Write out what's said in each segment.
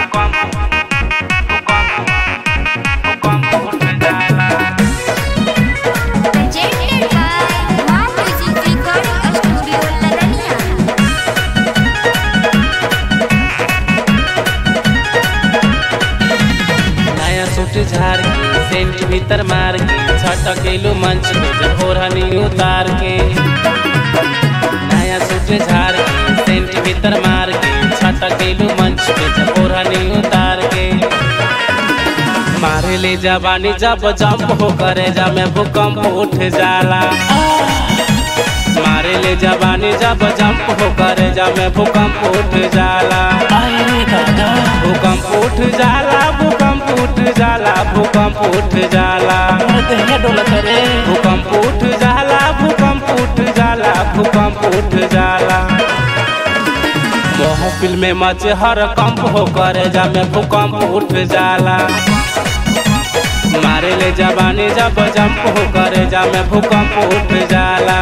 Presented by Wow Music Recording Studio, Ladania. नया suit झाड़ के सेंट भीतर मार के छटकेलू मंच पे जब ओढ़नी उतार के नया सूट झाड़ के सेंट भीतर मार के छटकेलू मंच पे जब ओढ़नी उतार के मारे ले जवानी जब जंप हो करे जा में भूकंप उठ जाला मारे ले जवानी जब जंप हो करे जा में भूकंप उठ जाला भूकंप उठ जाला भूकंप उठ जाला भूकंप उठ जाला भूकंप उठ जाला भूकंप उठ जाला भूकंप उठ जाला महफिल में मचे हर कंप हो करे जा में भूकंप उठ जाला मारे ले जवानी जब जंप हो करे जा में भूकंप उठ जाला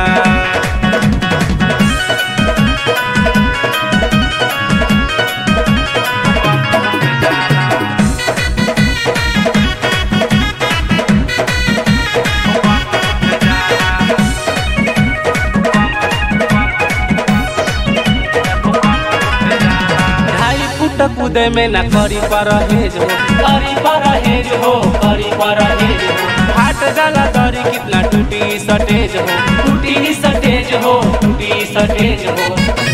ढाई फुट कूदे में न करी परहेज हो करी परहेज हो करी परहेज हो फाट जाला दरी कितना टूटी सटेज हो टूटी सटेज हो टूटी सटेज हो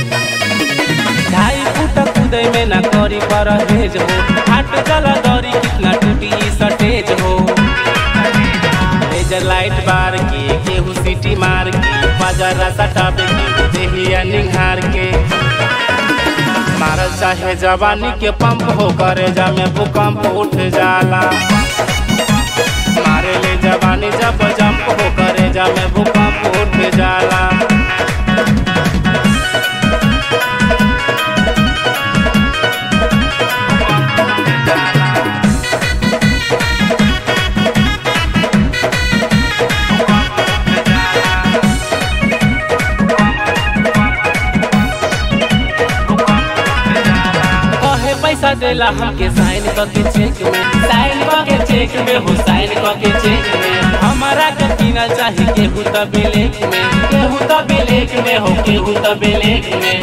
ढाई फुट कूदे में न करी परहेज हो फाट जाला दरी कितना टूटी सटेज हो लेजर लाइट बार के केहू सीटी मार के बाजारा सटाबे के देहिया निहार के मारल चाहे जवानी के पंप हो करे जा में भूकंप उठ जाला मारे ले जवानी जब जंप हो करे जा में भूकंप उठ जाला कहे पैसा देला हमके साइन करके चेक में साइन करके चेक में हो साइन करके चेक में हमारा के पीना चाहिए केहू त बेलेक में केहू त बेलेक में हो केहू त बेलेक में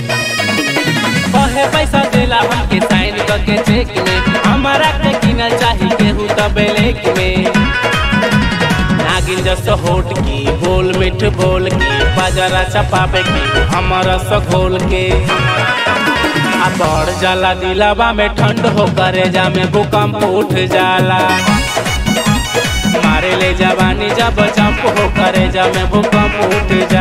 कहे पैसा देला हमके साइन करके चेक में हमारा के पीना चाहिए केहू त बेलेक में नागिन जस होट की बोल मिठ बोल की बाजारा चपावे की हमारा सघोल के आ बढ़ जाला दिलावा में ठंड हो करे जा में भूकंप उठ जाला मारे ले जवानी जब जंप हो करे जा में भूकंप उठ